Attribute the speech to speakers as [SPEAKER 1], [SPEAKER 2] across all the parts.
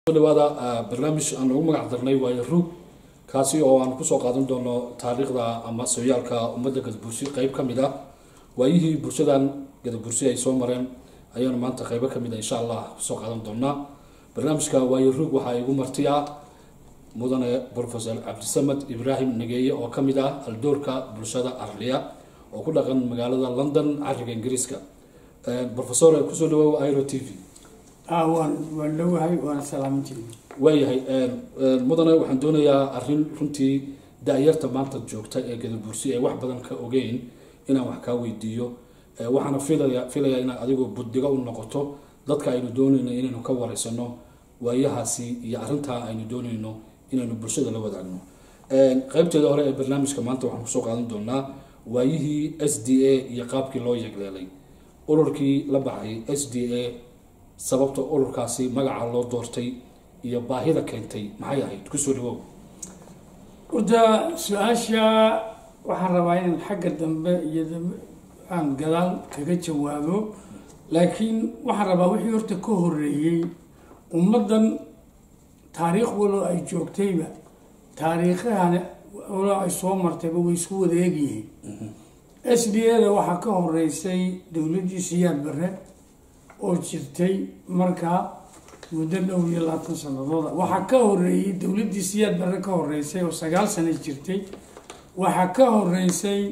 [SPEAKER 1] dhawaada barnaamij aan ugu magac darnay waayo rug kaasi oo aan kusoo qaadan doono taariikhda ama sooyaalka ummadda gadabursi qeyb ka mid ah waayihii bulshadan gadabursi ay soo mareen ayaanu maanta qeybo ka mid a insha allah kusoo qaadan doonaa barnaamijka waayo rug waxaa igu martiya mudane profesor cabdisamed ibraahim nageeye oo ka mid ah aldoorka bulshada arliya oo ku dhaqan magaalada london cariga ingiriiska profesor kusoo dhawow iro t v
[SPEAKER 2] waan waan dhowahay waana salaamintii
[SPEAKER 1] waayahay mudane waxaan doonayaa arrin runtii da-yarta maanta joogta ee gadabursi ee wax badan ka ogeyn inaan wax kaa weydiiyo waxaana filaya filayaa inaad adigu buddigo u noqoto dadka aynu doonayno inaynu ka wareysano waayahaasi iyo arrintaa aynu doonayno inaynu bulshada la wadaagno qeybteeda hore ee barnaamijka maanta waxaan kusoo qaadan doonaa waayihii s d a iyo qaabkii loo yegleelay ururkii la baxay s d a sababta ururkaasi magaca loo doortay iyo baahida keentay maxay ahayd kusoo dhawow
[SPEAKER 2] horta su-aasha waxaan rabaa inaan xagga dambe iyo aan gadaal kaga jawaabo laakiin waxaan rabaa wixii horta ka horeeyey ummaddan taariikh walo ay joogtayba taariikhahan walo ay soo martayba way isku wada egyihiin s d a da waxaa ka horeysay dowladdii siyaad bare oo jirtay markaa muddo dhow iyo labaatan sanadooda waxaa ka horeeyey dowladdii siyaad barre ka horeysay oo sagaal sano jirtay waxaa ka horeysay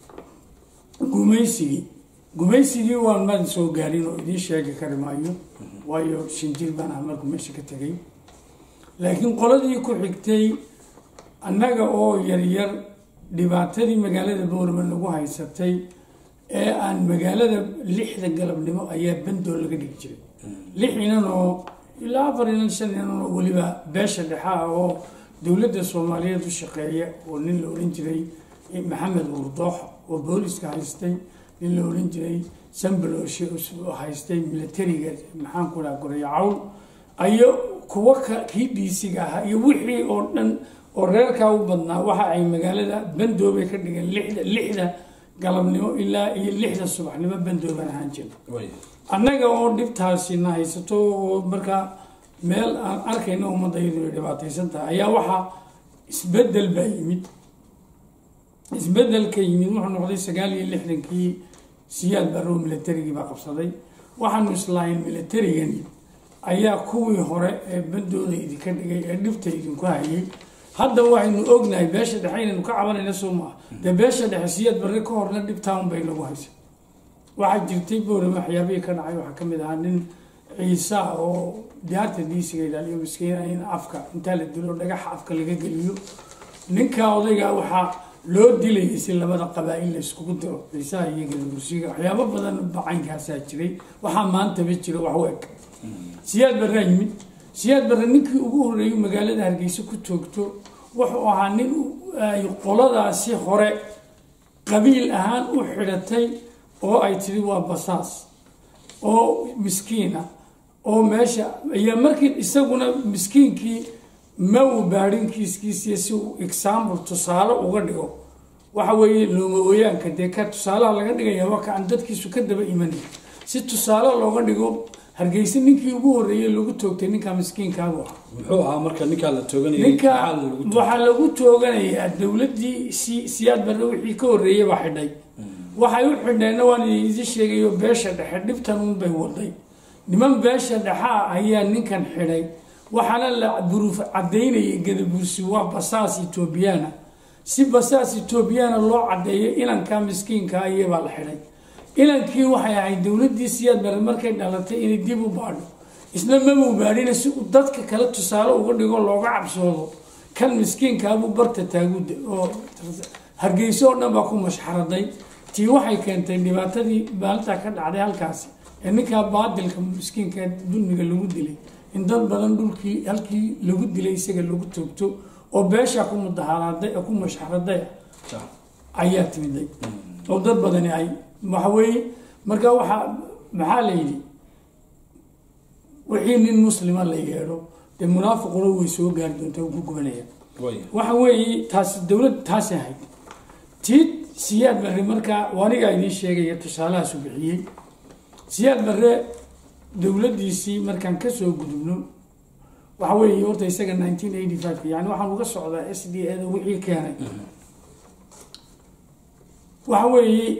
[SPEAKER 2] gumaysigii gumaysigii waan maan soo gaarin oo idiin sheegi kari maayo waayo shinjir baan ah markuu meesha ka tegay laakiin qoladii ku xigtay annaga oo yaryar dhibaatadii magaalada boorama lagu haysatay ee aan magaalada lixda galabnimo ayaa bandoo laga dhigi jiray lix inan oo ilaa afar inan shan inan oo weliba beesha dhexa ah oo dowladda soomaaliyeed u shaqeeya oo nin la odhan jiray maxamed wurdoox oo booliska haystay nin la odhan jiray sambaloosh haystay militariga maxaan ku dhaha goreya cawl ayo kuwa kii dhiisiga ahaa iyo wixii oo dhan oo reerkaa u badnaa waxa ay magaalada bandoobay ka dhigeen lixda lixda galabnimo ilaa iyo lixda subaxnimo bandoobaan ahaan jira annaga oo dhibtaasina haysato oo markaa meel aan arkayno ummadda iyadu ay dhibaataysan tahay ayaa waxaa isbedel baa yimid isbedelka yimid wuxuu noqday sagaal iyo lixdankii siyaad barrow militarigii baa qabsaday waxaanu islaahayn militarigani ayaa kuwii hore ee bandooda idinka dhigay ee dhibta idinku hayay hadda waxaynu ognahay beesha dhexe inaynu ka cabanayna soo maaha dee beesha dhexe siyaad barre ka horna dhibtaan bay nagu haysa waxaa jirtay boorama waxyaabihii ka dhacay waxaa kamid ahaa nin ciisa oo diyaarta diisiga ilaaliyo miskiina in afka intaa la dilo dhagaxa afka laga geliyo ninka odayga waxaa loo dilayay si labada qabaa-il la iskugu diro ciisaha iyo gadabursiga waxyaabo badan bacaynkaasaa jiray waxaa maantaba jira wax u eg siyaad barraa yimid siyaad barre ninkii ugu horreeyay magaalada hargeysa ku toogto wuxuu ahaa nin ay qoladaasi hore qabiil ahaan u xidhatay oo ay tiri waa basaas oo miskiina oo meesha ayaa markii isaguna miskiinkii ma uu baadhin kiiskiisiiyo si uu example tusaale uga dhigo waxa weeye looma ooyaanka dee ka tusaalaha laga dhigaya waa ka aan dadkiisu ka daba imanay si tusaale looga dhigo hargeysa ninkii ugu horreeyey lagu toogtay ninkaa miskiinkaabu ah
[SPEAKER 1] muxuu ahaa marka ninkaa la tooganayay
[SPEAKER 2] ninka
[SPEAKER 1] maxaa lagu toogtay?
[SPEAKER 2] waxaa lagu tooganayaa dowladdii si siyaad barre wixii ka horreeyey baa xidhay waxay u xidheenna waan idin sheegayo beesha dhexe dhibtan unbay waday niman beesha dhexa ah ayaa ninkan xidhay waxaana la buruuf cadaynayay gadabursi waa basaas etoobiyaana si basaas etoobiyaana loo cadeeyo inankaa miskiinka iyabaa la xidhay inankii waxay ahayd dowladdii siyaad bare markay dhalatay inay dib u baadho isna mamuu baadhina si uu dadka kale tusaale uga dhigo looga cabsoodo kan miskiinkaabuu barta taaguda oo hargeyso oo dhan baa ku mashxaraday tii waxay keentay dhibaatadii maalintaa ka dhacday halkaasi ee ninkaa baadilka miskiinka dulmiga lagu dilay in dad badan dhulkii halkii lagu dilay isaga lagu toogto oo beeshaa ku mudaharaaday ku mashxaraday ayaa timiday oo dad badani ay waxa weeye marka waxaa maxaa la yidhi wixii nin muslima la yeedho dee munaafiquna way soo gaari doonta uu ku gubanaya
[SPEAKER 1] Waaya.
[SPEAKER 2] waxa weeye taasi dowlad taasi ahayd tii siyaad barre markaa anigaa idiin sheegaya tusaalahaasu bixiyey siyaad barre dowladdiisii markaan kasoo gudubno waxa weeye horta isaga nineteen eighty five yani waxaan uga socdaa s d a da wixii keenay waxa weeye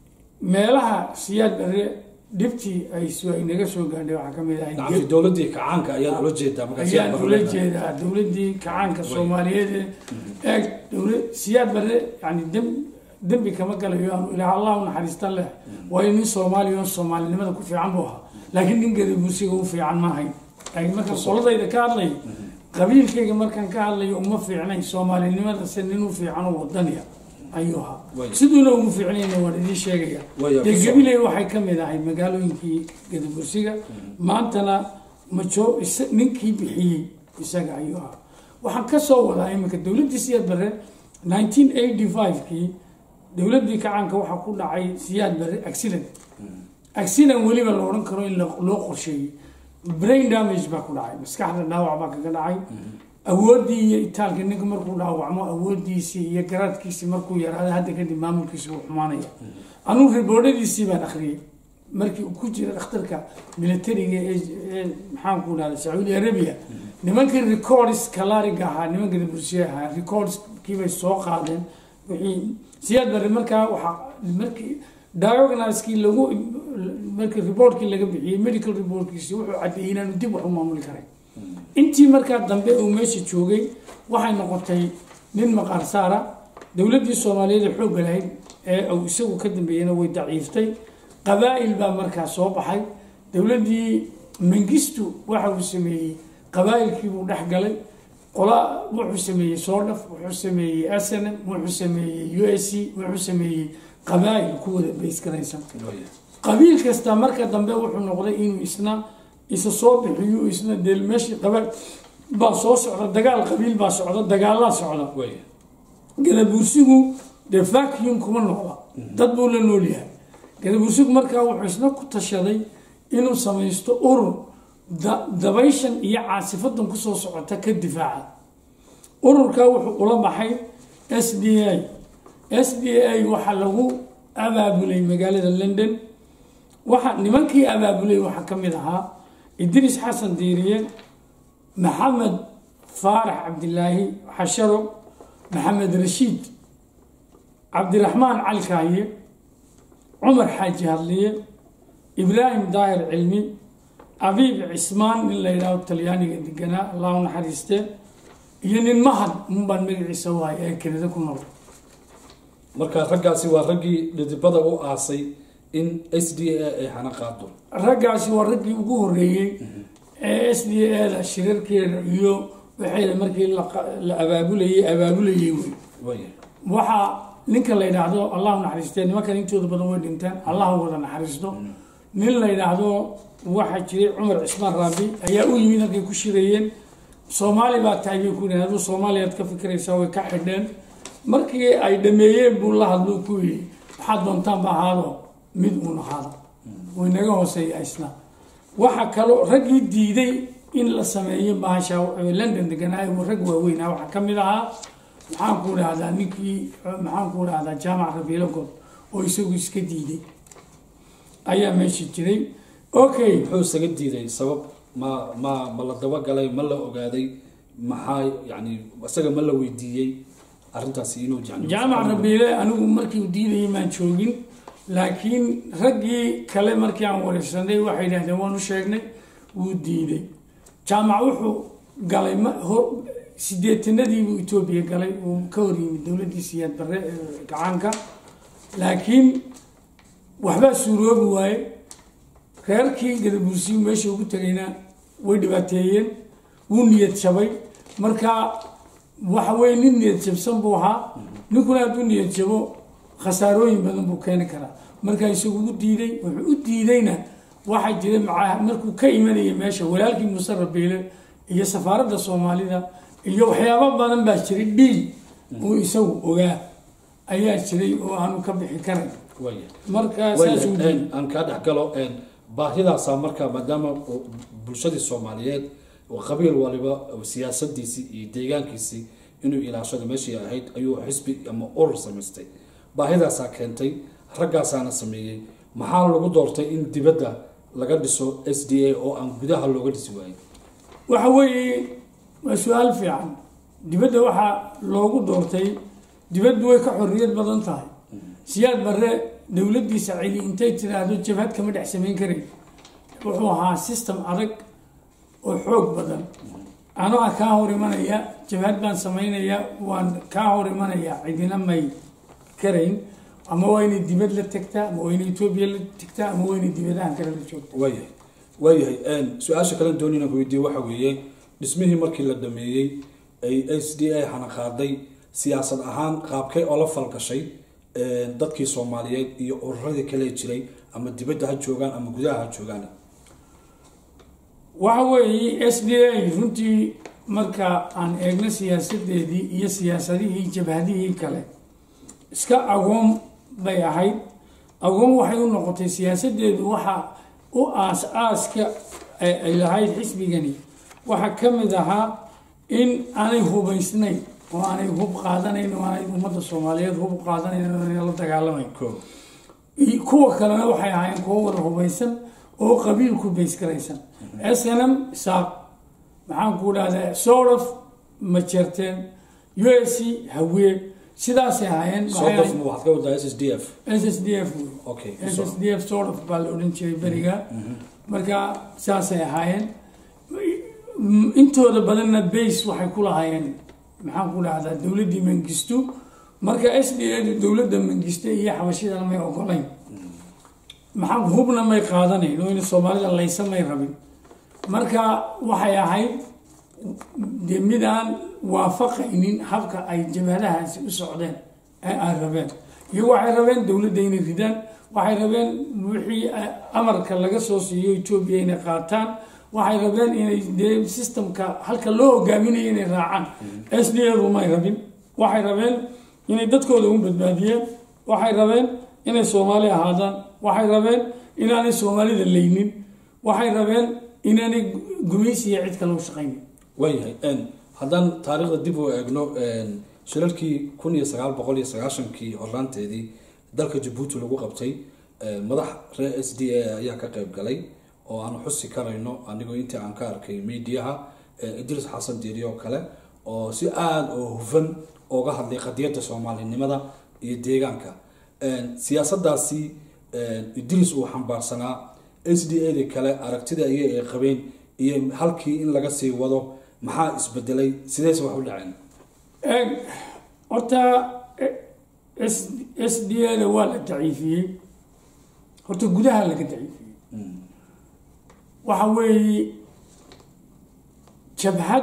[SPEAKER 2] meelaha siyaad bare dhibtii ay s- ay naga soo gaadhay waxaa ka mid ahay
[SPEAKER 1] nacamti dowladdii kacaanka ayaad ula jeedaa markaa siyaad
[SPEAKER 2] ayaan
[SPEAKER 1] barre
[SPEAKER 2] ula
[SPEAKER 1] leedahay.
[SPEAKER 2] jeedaa dowladdii kacaanka soomaaliyeed ee eeg dowla siyaad bare yani dem dembi kama galayo aanu ilaah allah u naxariista leh waayo nin soomaaliya oo soomaalinimada ku fiican buu ahaa laakiin nin gadabuusiga u fiican ma ahayn laakiin markaan qoladayda ka hadlayo qabiilkayga markaan ka hadlayo uma fiicnayn soomaalinimada se nin u fiican oo wadaniya ayuu ahaa
[SPEAKER 1] Way.
[SPEAKER 2] siduuna ugu fiicnayna waan idiin sheegaya
[SPEAKER 1] Way,
[SPEAKER 2] dee
[SPEAKER 1] ku soo-
[SPEAKER 2] gabiley waxay ka mid ahay magaalooyinkii gadabursiga maantana majo isa- ninkii bixiyey isaga ayuu ahaa waxaan ka soo wadaa iminka dowladdii siyaad bare nineteen eighty five-kii dowladdii kacaanka waxaa ku dhacay siyaad bare accident accident weliba la odhan karo in la- loo qorsheeyey brain damage baa ku dhacay maskaxda dhaawac baa kaga dhacay awooddii iyo itaalka ninka markuu dhaawacmo awooddiisii iyo garaadkiisii markuu yaraado hadda kadib maamulkiisi wuu xumaanaya anugu riboodhadiisii baan akhriyey markii uu ku jira dhakhtarka militariga ee ee maxaanku dhahda sacuudi arabia nimankii records kalariga ahaa nimanka bulshada ahaa recordskiibay soo qaadeen wixii siyaad bare markaa waxaa markii diagnoskii lagu markii reportkii laga bixiyey medical reportkiisi wuxuu caddeeyey inaanu dib wax u maamuli karay intii markaa dambe uu meesha joogay waxay noqotay nin maqaar saara dowladdii soomaaliyeed ee xoogga lahayd ee uu isagu ka dambeeyena way daciiftay qabaa'il baa markaa soo baxay dowladdii mangistu waxa uu sameeyey qabaa'ilkii buu dhex galay qola wuxuu sameeyey soodhaf wuxuu sameeyey snm wuxuu sameeyey u s c wuxuu sameeyey qabaa'il ku wada baysgaraysan
[SPEAKER 1] Way.
[SPEAKER 2] qabiil kasta marka dambe wuxuu noqday inuu isna isa soo bixiyo isna dee meeshii qabaal baa soo socda dagaal qabiil baa socda dagaalaa socda
[SPEAKER 1] Way.
[SPEAKER 2] gadabuursigu dee vacuum kuma noqda dad buu la nool yahay gadabuursigu markaa wuxuu isna ku tashaday inuu samaysto urur da- dabayshan iyo caasifadan kusoo socota ka difaaca ururkaa wuxuu ula baxay s d a s d a waxaa lagu abaabulay magaalada london waxa nimankii abaabulay waxaa ka mid ahaa idriis xasan diiriye maxamed faarax cabdilaahi xasharo maxamed rashiid cabdiraxmaan cali kaaye cumar xaaji hadliye ibraahim daahir cilmi abiib cismaan nin la yidhaaho talyaaniga deganaa allah u naxariiste iyo nin mahad unbaan magaciisa waay ee kenida ku nool
[SPEAKER 1] marka raggaasi waa raggii dhidibada u aasay in s d a ay hana qaado
[SPEAKER 2] raggaasi waa raggii ugu horeeyey ee s d a da shirarkeeda iyo waxeeda markii la qa- la abaabulayay abaabulayay wey
[SPEAKER 1] Way.
[SPEAKER 2] waxaa ninka la yidhaahdo allahu naxariistee nimankan intooda badan way dhinteen allahu wada naxariisto nin la yidhaahdo waxaa jiray cumar cismaan raabi ayaa u yimid halkay ku shirayeen soomaali baa tahay bay ku yidhahdeen aduu soomaaliyaad ka fikiraysaa way ka xidheen markii ay dhameeyeen buu la hadluu ku yidhi waxaad doontaan ba ahaado mid uun ahaado way naga hooseeya isna waxaa kaloo raggii diiday in la sameeyo bahasha ee london deganaayo rag waaweynaa waxaa ka mid ahaa maxaan ku dhahdaa ninkii maxaan ku dhahdaa jaamac rabiilo god oo isagu iska diiday ayaa meesha jiray okay
[SPEAKER 1] muxuu isaga diiday sabab ma ma ma la dabagalay ma la ogaaday maxaa yani isaga ma la weydiiyey arrintaasi inuu yani
[SPEAKER 2] jaamac rabiile anigu markii uu diidayay maan joogin laakiin raggii kale markii aan wareysanay waxay yidhahdeen waanu sheegnay wuu diiday jaamac wuxuu galay ma ho- sideetanadiibuu etoobiya galay uu ka hor yimid dowladdii siyaad barre ee gacaanka laakiin waxbaa suuroobi waaye reerkii gadabuursiyu meesha ugu tegayna way dhibaateeyeen wuu niyad jabay marka waxa weye nin niyad jabsan buu ahaa ninkuna hadduu niyad jabo khasaarooyin badan buu keeni karaa markaa isagu u diiday wuxuu u diidayna waxaa jira maca markuu ka imanayay meesha walaalkii muuse rabiile iyo safaaradda soomaalida iyo waxyaabo badan baa jiray dhiil uu isagu ogaa ayaa jiray oo aanu ka bixi karay
[SPEAKER 1] Way.
[SPEAKER 2] markaa
[SPEAKER 1] Way,
[SPEAKER 2] saasuu diiday
[SPEAKER 1] een, aan kaa dhex galo een, baahidaasaa marka maadaama uu bulshadii soomaaliyeed oo qabiil waliba oo siyaasadiisii iyo deegaankiisii inuu ilaashada meeshii ahayd ayuu xisbi ama urur samaystay baahidaasaa keentay raggaasaana sameeyey maxaa lagu doortay in dibadda laga dhiso s d a oo aan gudaha looga dhisi waayin
[SPEAKER 2] waxa weeye waa su-aal fiican dibadda waxaa loogu doortay dibaddu way ka xorriyad badan tahay siyaad barre dowladdiisa celi intay tiraahdo jabhad kama dhex samayn karay wuxuu ahaa system adag oo xoog badan anaa kaa hor imanaya jabhad baan samaynaya waan kaa hor imanaya cidina may karayn ama waa inay dibad la tagtaa ama waa inay etoobiya la tagtaa ama waa inay dibadahan kale la joogta
[SPEAKER 1] waayahay waayahay su-aasha kalen doonina ku weydiiye waxa weeye dhismihii markii la dhameeyey ay s d a hana qaaday siyaasad ahaan qaabkay oo la falgashay dadkii soomaaliyeed iyo ururadii kale jiray ama dibadda ha joogaan ama gudaha ha joogaan
[SPEAKER 2] waxa weeye s d a runtii marka aan eegno siyaasadeedii iyo siyaasadihii jabhadihii kale iska agoon bay ahayd agoon waxay u noqotay siyaasadeedu waxa u aas aaska ay lahayd xisbigani waxaa ka mid ahaa in aanay hubaysnayn oo aanay hub qaadanayn oo aanay ummadda soomaaliyeed hub qaadanayn oo aanay la dagaalamayn kuwa kalena waxay ahaayeen kuwo wada hubaysan oo qabiilku baysgaraysan s n m saaq maxaan ku dhahdaa sort of majerteen u s c hawee sidaasay ahaayeen
[SPEAKER 1] waxaad ka wadaa s s d f
[SPEAKER 2] s s d f
[SPEAKER 1] okay
[SPEAKER 2] s s d f sort of baa la odhan jiray beriga marka saasay ahaayeen intooda badanna base waxay ku lahaayeen maxaan ku dhahdaa dowladdii mangistu marka s d a dowladda mangiste iyo xabashidana may ogolayn maxaa hubna may qaadanayn oo in soomaalida laysa may rabin marka waxay ahayd dee midaan waafaqaynin habka ay jabhadahaasi u socdeen ee ay rabeen iyo waxay rabeen dowladda inay ridaan waxay rabeen wixii amarka laga soo siiyo etoobiya inay qaataan waxay rabeen inay dee systemka halka loo hogaaminayo inay raacaan s d adu may rabin waxay rabeen inay dadkooda u badbaadiyeen waxay rabeen inay soomaali ahaadaan waxay rabeen inaanay soomaalida leynin waxay rabeen inaanay gumaysiya cid kale u shaqaynin
[SPEAKER 1] waayahay haddaan taariikhda dib u eegno shilalkii kun iyo sagaal boqol iyo sagaashankii horaanteedii dalka jabuuti lagu qabtay madax reer s d a ayaa ka qeyb galay oo aan xusi karayno anigoo intii aan ka arkay mediaha idris xasan diiri oo kale oo si aada oo hufan ooga hadlay qadiyadda soomaalinimada iyo deegaanka siyaasadaasi idris uu xambaarsanaa s d a da kale aragtida iyo ay qabeen iyo halkii in laga sii wado maxaa isbedelay sideese wax u dhaceen
[SPEAKER 2] horta s d a da waa la daciifiyey horta gudaha laga daciifiyey waxa weeye jabhad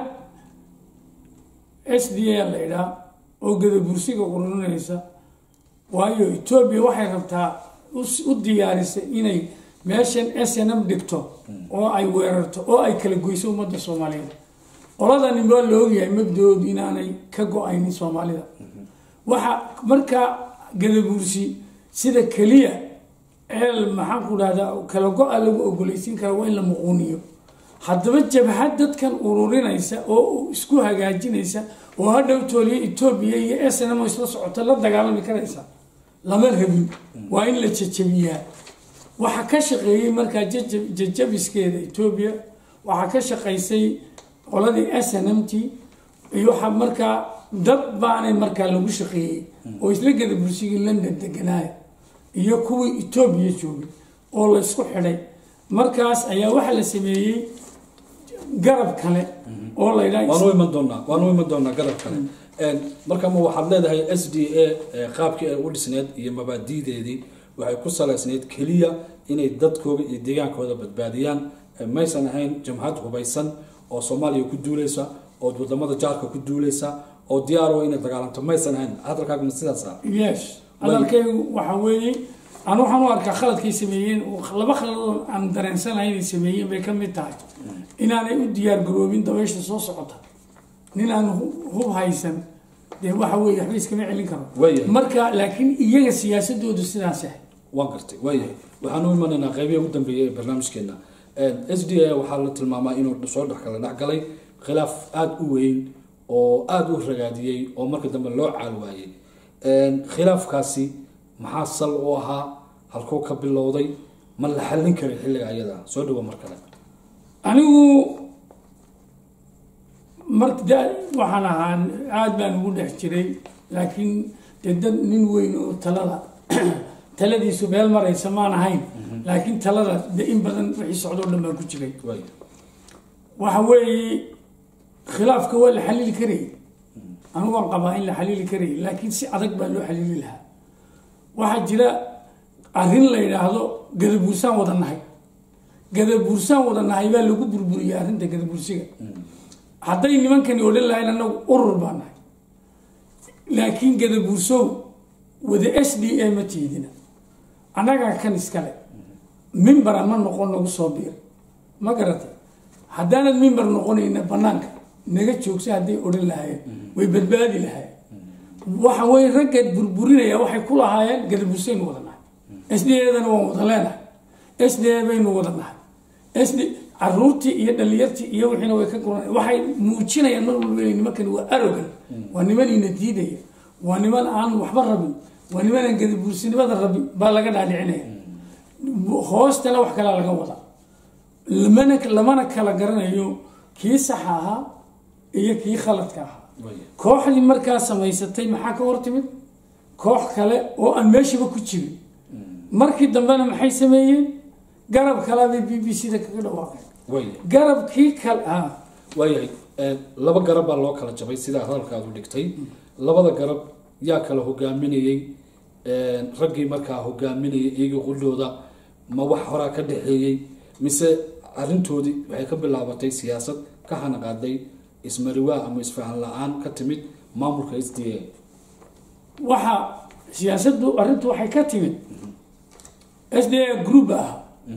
[SPEAKER 2] s d a la idhaa oo gadabursiga ururinaysa waayo etoobiya waxay rabtaa u diyaarisay inay meeshan s n m dhigto oo ay weerarto oo ay kala goyso ummadda soomaaliyeed qoladani waa la ogyahay mabdahoodu inaanay ka go-aynin soomaalida waxa markaa gadabursi sida keliya eel maxaan ku dhahdaa kala go-a lagu ogolaysiin kara waa in la muquuniyo haddaba jabhad dadkan ururinaysa oo isku hagaajinaysa oo hadhow tooliya etoobiya iyo s n m isla socota la dagaalami karaysa lama rabin waa in la jajabiyaa waxaa ka shaqeeyey markaa jajabiskeeda etoobiya waxaa ka shaqaysay qoladii s n m t iyo waxaa markaa dad baanay markaa lagu shaqeeyey oo isla gada bursigii london deganaaya iyo kuwii etoobiya joogay oo la isku xidhay markaas ayaa waxaa la sameeyey garab kale oo la
[SPEAKER 1] waanu iman doonaa waanu iman doonaa garab kale marka ma waxaad leedahay s d a qaabkii ay u dhisneed iyo mabaadideedii waxay ku salaysneyd keliya inay dadkooda iyo deegaankooda badbaadiyaan maysan ahayn jamhad hubaysan oo soomaaliya ku duuleysa oo wadamada jaarka ku duuleysa oo diyaaro inay dagaalanto maysan ahayn hadalkaagma sidaas ah
[SPEAKER 2] yes hadalkaygu waxa weeye aan waxaan u arkaa khaladkay sameeyeen laba khaladoo aan dareensanahay inay sameeyeen bay ka mid tahay inaanay u diyaar garoobin dabaysha soo socota nin aan hub haysan dee waxa weye waxba iskama celin karo
[SPEAKER 1] Waayahay.
[SPEAKER 2] marka laakiin iyaga siyaasadoodu sidaas ah
[SPEAKER 1] waan gartay waayahay waxaan u imanaynaa qeybihi ugu dambeeyay ee barnaamijkeena s d a waxaa la tilmaamaa inuu soo dhex kala dhex galay khilaaf aada u weyn oo aada u ragaadiyey oo marka dambe loo caal waayey khilaafkaasi maxaa sal u ahaa halkuu ka bilowday ma la xallin karin xilliga ayada soo dhawo mar kale
[SPEAKER 2] anigu marka da waxaan ahaa aada baan ugu dhex jiray laakiin dee dad nin weyn oo talada taladiisu meel maraysa maan ahayn laakiin talada de in badan wixii socdoo dhan baan ku jiray
[SPEAKER 1] waaya
[SPEAKER 2] waxa weeye khilaafka waa la xaliili karayay anigoon qabaa in la xaliili karayay laakiin si adag baa loo xaliili lahaa waxaa jira arrin la yidhaahdo gadabuursaan wada nahay gadabuursaan wada nahay baa lagu burburiyay arrinta gadabuursiga hadday nimankani odhan lahayn annagu urur baa nahay laakiin gadabuursow wada s d a ma tiidina annagaa kan iskale mimbara ma noqon nagu soo biir ma garatay haddaanad mimbar noqonayna banaanka naga joogsa hadday odhan lahaayeen way badbaadi lahaayeen waxa weye raggeed burburinaya waxay ku lahaayeen gadabuursaynu wada nahay s d adana waan wada leenahay s d a baynu wada nahay s d caruurtii iyo dhalinyartii iyo wixiina way ka guran waxay muujinayaan mar walba inay nimankani waa arogan waa nimanina diidaya waa niman aan waxba rabin waa niman aan gadabuursinimada rabin baa laga dhaadhicinaya hoostana wax kalaa laga wada lamana lamana kala garanayo kii saxa ahaa iyo kii khaladka ahaa
[SPEAKER 1] waaya
[SPEAKER 2] kooxdii markaa samaysatay maxaa ka hor timid koox kale oo aan meeshaba ku jirin markii dambena maxay sameeyeen garab kalabay b b c da kaga dhawaaqeen
[SPEAKER 1] waaya
[SPEAKER 2] garabkii kale ah
[SPEAKER 1] waayahay ee, laba garab baa loo kala jabay sidaa hadalkaadu dhigtay labada garab yaa kala hogaaminayey ee, raggii markaa hogaaminayay iyaga qullooda ma wax horaa ka dhexeeyey mise arrintoodii waxay ka bilaabatay siyaasad ka hanaqaaday ismariwaa ama isfahan la-aan ka timid maamulka s d a
[SPEAKER 2] waxa siyaasaddu arrintu waxay ka timid s d a group ah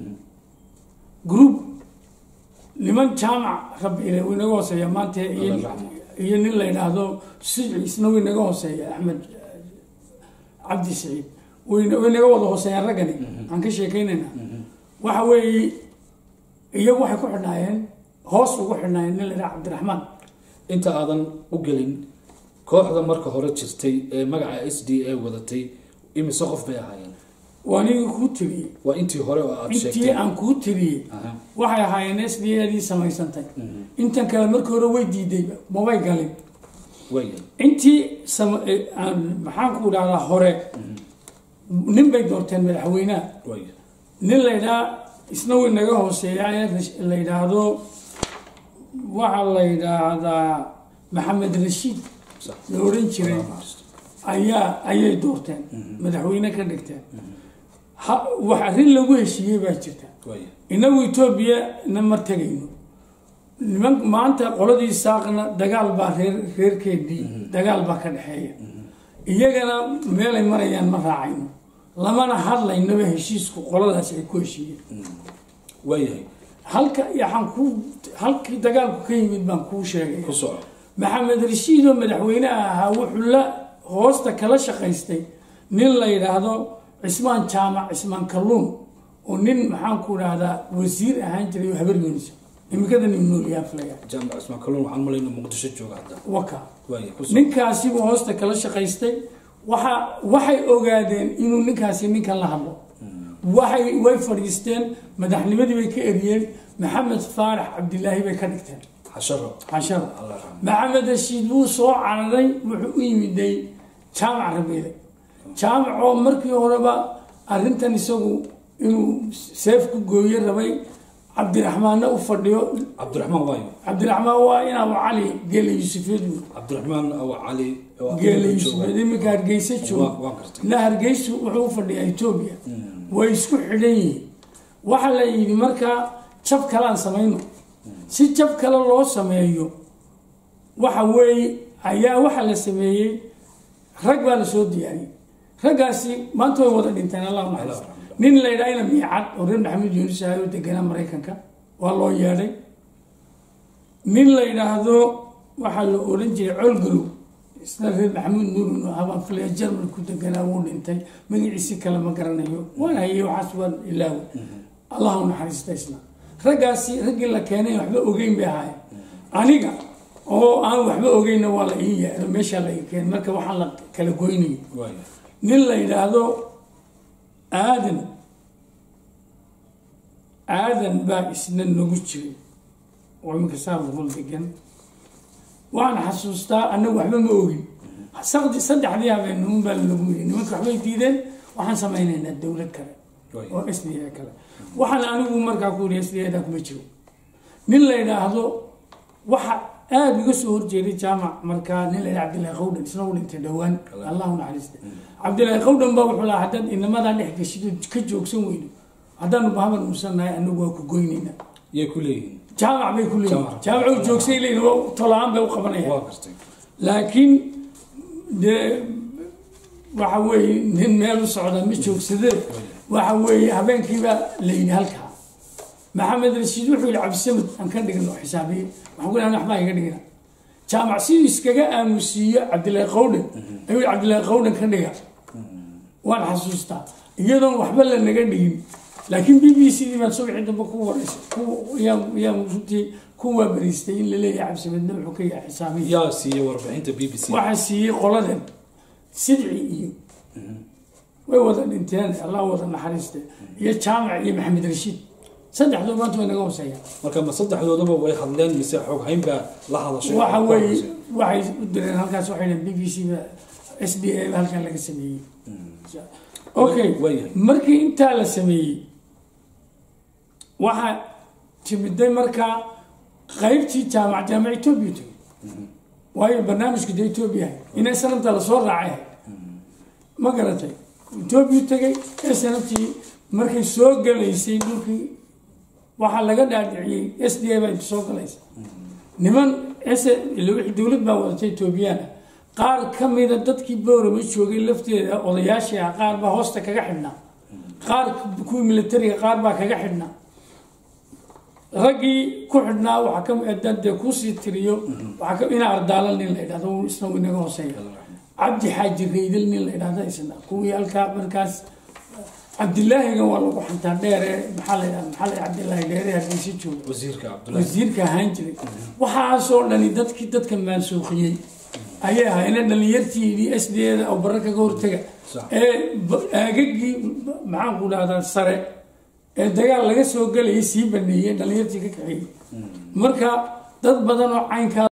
[SPEAKER 2] group niman jaamac rabiile wuu inaga hooseeya maanta iyo
[SPEAKER 1] Allah raxmo.
[SPEAKER 2] iyo nin la yidhaahdo sici isna wuu inaga hooseeya axmed cabdi saciid way way inaga wada hooseeyaan raggani aan ka sheekeynaynaa waxa weeye iyagu waxay ku xidhnaayeen hoos ugu xidhnaayeen nin la yidhaha cabdiraxmaan
[SPEAKER 1] inta aadan u gelin kooxda marka hore jirtay ee magaca s d a wadatay imise qof bay ahaayeen
[SPEAKER 2] waa nigii kuu tiriyey
[SPEAKER 1] waa intii hore oo aada
[SPEAKER 2] intii
[SPEAKER 1] sheegtay
[SPEAKER 2] aan kuu tiriyey
[SPEAKER 1] Aha.
[SPEAKER 2] waxay ahaayeen s d adii samaysantay intan kale markii hore way diidayba mabay galin
[SPEAKER 1] waaya
[SPEAKER 2] intii sama- eh, aan maxaan ku dhahdaa hore nin bay doorteen madaxweynaha
[SPEAKER 1] waaya
[SPEAKER 2] nin la ydhaa isna way naga hooseeya ee rash- la yidhaahdo waxaa la yidhaahdaa maxamed rashiid
[SPEAKER 1] sax
[SPEAKER 2] la odhan jiray ayaa ayay doorteen madaxweyne ka dhigteen ha- wax arrin lagu heshiiyey baa jirta
[SPEAKER 1] waaya
[SPEAKER 2] inagu etoobiya na mar tegayno niman maanta qoladii saaqna dagaal baa reer reerkeedii dagaal baa ka dhexeeya iyagana meelay marayaan ma raacayno lamana hadlaynaba heshiisku qoladaas ay ku heshiiyeen
[SPEAKER 1] waayahay
[SPEAKER 2] halka yaxaan ku halkii dagaalku ka yimid baan kuu sheegay
[SPEAKER 1] ku soco
[SPEAKER 2] maxamed rashiid oo madaxweynaha ahaa wuxuu la hoosta kala shaqaystay nin la yidhaahdo cismaan jaamac cismaan kalluun oo nin maxaan ku dhahdaa wasiir ahaan jiray oo habar yoonisa imikada nin noolyaha filaya
[SPEAKER 1] jaamac cismaan kalluun waxaan malayna muqdisho jooga hadda
[SPEAKER 2] waka
[SPEAKER 1] waaya ku soco
[SPEAKER 2] ninkaasi buu hoosta kala shaqaystay waxa waxay ogaadeen inuu ninkaasi ninkan la hadlo waxay way fadhiisteen madaxnimadii bay ka eriyeen maxamed faarax cabdilaahi bay ka dhigteen
[SPEAKER 1] xasharo
[SPEAKER 2] casharo
[SPEAKER 1] allah raxmo
[SPEAKER 2] maxamed rashiid wuu soo cararay wuxuu u yimiday jaamac rabiile jaamac oo markii horeba arrintan isagu inuu seef ku gooye rabay cabdiraxmaanna u fadhiyo
[SPEAKER 1] cabdiraxmaan waayo
[SPEAKER 2] cabdiraxmaan waa inaaba cali geele yuusufeed wey
[SPEAKER 1] cabdiraxmaan awa cali oo
[SPEAKER 2] geele
[SPEAKER 1] jooga.
[SPEAKER 2] yuusufeed iminka hargeysa
[SPEAKER 1] Waa-
[SPEAKER 2] jooga
[SPEAKER 1] waan gartay
[SPEAKER 2] na hargeysu wuxuu u fadhiyaa etoobiya way isku xidhan yihiin waxaa la yidhi markaa jab kalaan samayno si jab kale loo sameeyo waxa weeye ayaa waxaa la sameeyey rag baa la soo diyaariyey raggaasi maanta way wada dhinteen allah u naxariisto nin la yidhaha ina miicad oo reer maxamed yuunus ahay oo deganaa maraykanka waa loo yeedhay nin la yidhaahdo waxaa la odhan jiray colgalow isna reer maxamuud nuurun oo habaan filaya jarmal ku deganaa wuu dhintay magaciisi kale ma garanayo waan hayay waxaas waan ilaawe allah u naxariista isna raggaasi raggii la keenay waxba ogeyn bay ahaayeen aniga oo aan waxba ogeynna waa la ii yeedho meeshaa la ii keenay marka waxaan la kala goynayay
[SPEAKER 1] waaya
[SPEAKER 2] nin la yidhaahdo aadan aadan baa isna nagu jiray oo iminka saa boqol degan waxaan xasuustaa annagu waxba ma ogin saqdi saddexdii habeennimun baa lagu yiri nimanka waxbay diideen waxaan samaynaynaa dowlad kale
[SPEAKER 1] Way.
[SPEAKER 2] oo s d a kale waxaan anigu markaa ku yiri s d da kuma jiro nin la yidhaahdo waxa aada iga soo horjeeday jaamac markaa nin la yidhaha cabdillahi qawdhan isna u dhintay dhowaan allahu naxariista cabdillahi qawdhan baa wuxuu lahaa haddaad inamadaa dhex gashido ka joogsan weydo haddaanu bahaban uusannahay anagu waa ku goynayna
[SPEAKER 1] yay ku leeyihiin
[SPEAKER 2] jaamac bay ku leeyihin
[SPEAKER 1] Jaamac.
[SPEAKER 2] jaamac u joogsay leeyihin waa tolaan bay u qabanayaan
[SPEAKER 1] waa gartay
[SPEAKER 2] laakiin dee waxa weeye nin meel u socda ma joogsadee waxa weeye habeenkiiba la yidhi halkaa maxamed rashiid wuxuu yidhi cabdisamad aan ka dhigno xisaabiye waxaan ku lehay waxbaa iga dhigina jaamac siduu iskaga aamusiiyo cabdillahi qawdhan ayuu yidhi cabdillahi qawdhan ka dhiga waan xasuustaa iyadoon waxba la naga dhigin laakiin b b c dii baan subxii dambe ku wareysay ku- yaan yaan runtii ku waabariistay in la leeyahay cabdisamadna wuxuu ka yahay xisaabiye
[SPEAKER 1] yaa siiyey warbixinta b b c
[SPEAKER 2] waxaa siiyey qoladan sidci iyo way wada dhinteen allah wada naxariiste iyo jaamac iyo maxamed rashiid saddexdoo maanta way naga hoseeyaan
[SPEAKER 1] marka ma saddexdoodaba way hadleen mise xoog hayn baa la hadashay
[SPEAKER 2] waxa weeye waxay u direen halkaas waxay dhaheen b b c ba s d a ba halkan laga sameeyey okay
[SPEAKER 1] waayahay.
[SPEAKER 2] markii intaa la sameeyey waxaa timiday markaa qaybtii jaamac jaamac etoobiya timi waayo barnaamijku dee etoobiya ahay inay sanabta lasoo raacay ahay ma garatay etoobiya tegay ee sanabtii markay soo galaysay dhulkii waxaa laga dhaadhiciyey s d a baa inta soo galaysa niman s dowlad baa wadatay etoobiyaan ah qaar ka mida dadkii boorama joogay lafteeda odayaashii ah qaar baa hoosta kaga xidhnaa qaar kuwii militariga qaar baa kaga xidhnaa raggii ku xidhnaa waxaa ka mid dee kuusii tiriyo waxaa ka ina ardaala nin la idhahdo uu isna uu inaga hooseeya cabdi xaaji raydal nin la idhahda isna kuwii halkaa markaas cabdilaahiga waa lagu xantaa dheere maxaa la yidhahda maxaa la yidhahda cabdilaahi dheere hargeysa jooga
[SPEAKER 1] wasiirka cabdullahi
[SPEAKER 2] wasiirka ahaan jiray waxaasoo dhani dadkii dadka maansuuqiyey ayay ahaayeen dhalinyartii s d da oo barra kaga hortaga
[SPEAKER 1] Sax.
[SPEAKER 2] ee ba- aagagii maxaan ku dhahdaa sare ee dagaal laga soo gelayay sii baneeyey dhalinyartii ka kaxeeyey marka dad badan oo caynkaa